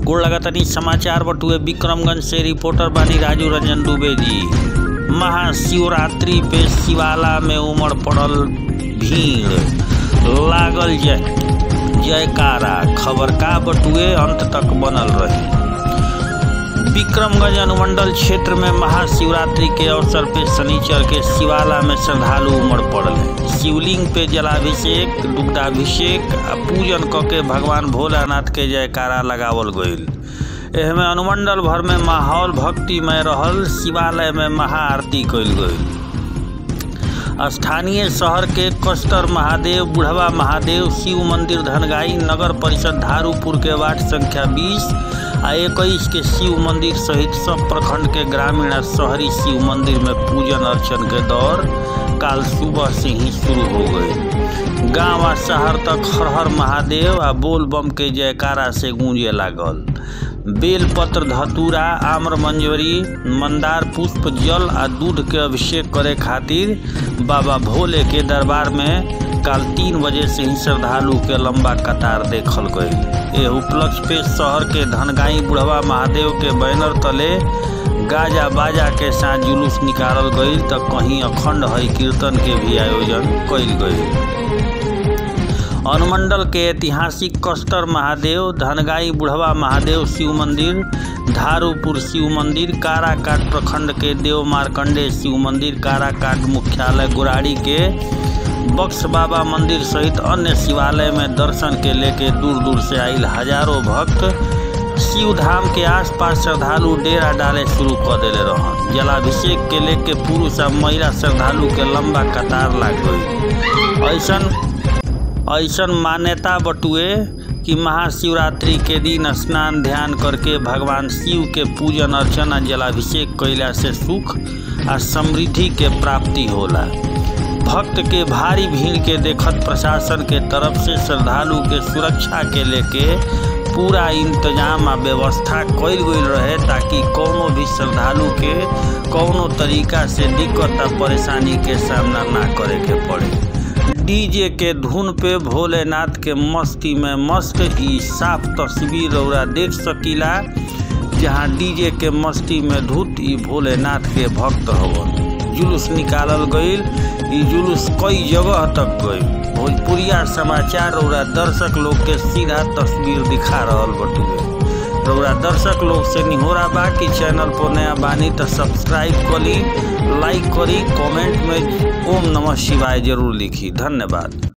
गोड़ लगातानी समाचार बटुए विक्रमगंज से रिपोर्टर बानी राजू रंजन दुबे जी महाशिवरात्रि पे शिवाला में उमड़ पड़ल भीड़ लागल जय जयकारा खबर का बटुए अंत तक बनल रही विक्रमगंज अनुमंडल क्षेत्र में महाशिवरात्रि के अवसर पे शनिचर के शिवाला में श्रद्धालु उमड़ पड़ल है शिवलिंग पे जलाभिषेक दुग्धाभिषेक आ पूजन क के भगवान भोलानाथ के जयकारा लगावल गईल एहमे अनुमंडल भर में माहौल भक्तिमय रहल शिवालय में महाआरती कईल गईल स्थानीय शहर के कस्टर महादेव बुढ़वा महादेव शिव मंदिर धनगाई नगर परिषद धारूपुर के वार्ड संख्या 20 आ इक्कीस के शिव मंदिर सहित सब प्रखंड के ग्रामीण आ शहरी शिव मंदिर में पूजन अर्चन के दौर काल सुबह से ही शुरू हो गए गांव आ शहर तक हर हर महादेव आ बोल बम के जयकारा से गूंजे लागल बेलपत्र धतूरा आम्र मंजरी मंदार पुष्प जल आ दूध के अभिषेक करे खातिर बाबा भोले के दरबार में काल तीन बजे से ही श्रद्धालु के लंबा कतार देखल गई ये उपलक्ष्य पे शहर के धनगाई बुढ़वा महादेव के बैनर तले गाजा बाजा के साथ जुलूस निकालल गई तो कहीं अखंड हरि कीर्तन के भी आयोजन कल गई अनुमंडल के ऐतिहासिक कस्टर महादेव धनगाई बुढ़वा महादेव शिव मंदिर धारूपुर शिव मंदिर काराकाट प्रखंड के देव मार्कंडे शिव मंदिर काराकाट मुख्यालय गुराड़ी के बक्स बाबा मंदिर सहित अन्य शिवालय में दर्शन के लेके दूर दूर से आयल हजारों भक्त शिव धाम के आसपास श्रद्धालु डेरा डाले शुरू कर दिले रहन जलाभिषेक के लेके पुरुष और महिला श्रद्धालु के लंबा कतार लाग गई ऐसन ऐसन मान्यता बटुए कि महाशिवरात्रि के दिन स्नान ध्यान करके भगवान शिव के पूजन अर्चना जलाभिषेक कैला से सुख आ समृद्धि के प्राप्ति होला भक्त के भारी भीड़ के देखत प्रशासन के तरफ से श्रद्धालु के सुरक्षा के लेके पूरा इंतजाम आ व्यवस्था कईल गई रहे ताकि कोनो भी श्रद्धालु के कोनो तरीका से दिक्कत आ परेशानी के सामना ना करे के पड़े डीजे के धुन पे भोलेनाथ के मस्ती में मस्त ई साफ तस्वीर रौरा देख सकीला जहाँ डीजे के मस्ती में धुत ई भोलेनाथ के भक्त हवन जुलूस निकालल गईल ई जुलूस कई जगह तक गई भोजपुरिया समाचार रौरा दर्शक लोग के सीधा तस्वीर दिखा रहल बटुए रौरा दर्शक लोग से निहोरा बा कि चैनल पर नया बानी तो सब्सक्राइब करी लाइक करी कमेंट में ओम नमः शिवाय जरूर लिखी धन्यवाद